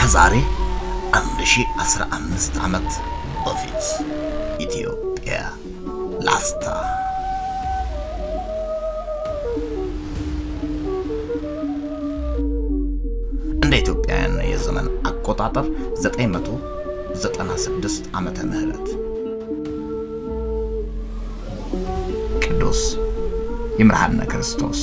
ከዛሬ 1015 ዓመት በፊት ኢትዮጵያ ላስታ እንደ ኢትዮጵያውያን የዘመን አቆጣጠር 996 ዓመተ ምህረት ቅዱስ ይምርሃነ ክርስቶስ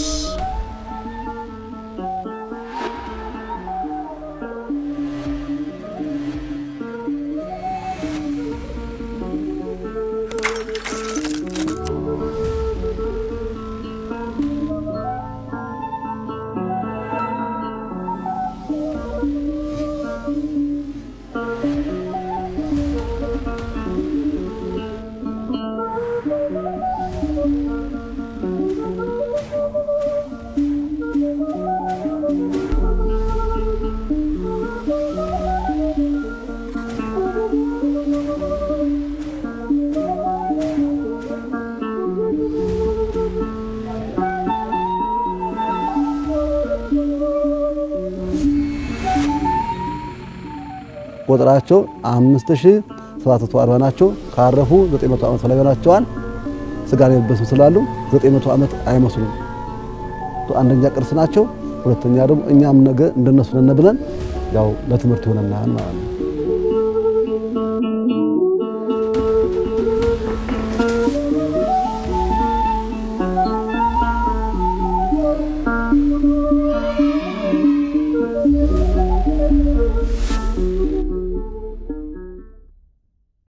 ቁጥራቸው 5740 ናቸው። ካረፉ 900 ዓመት በላይ ሆናቸዋል። ስጋ የለበሱ ስላሉ 900 ዓመት አይመስሉም። አንደኛ ቅርስ ናቸው። ሁለተኛ ደግሞ እኛም ነገ እንደነሱ ነን ብለን ያው ለትምህርት ይሆነናል ማለት ነው።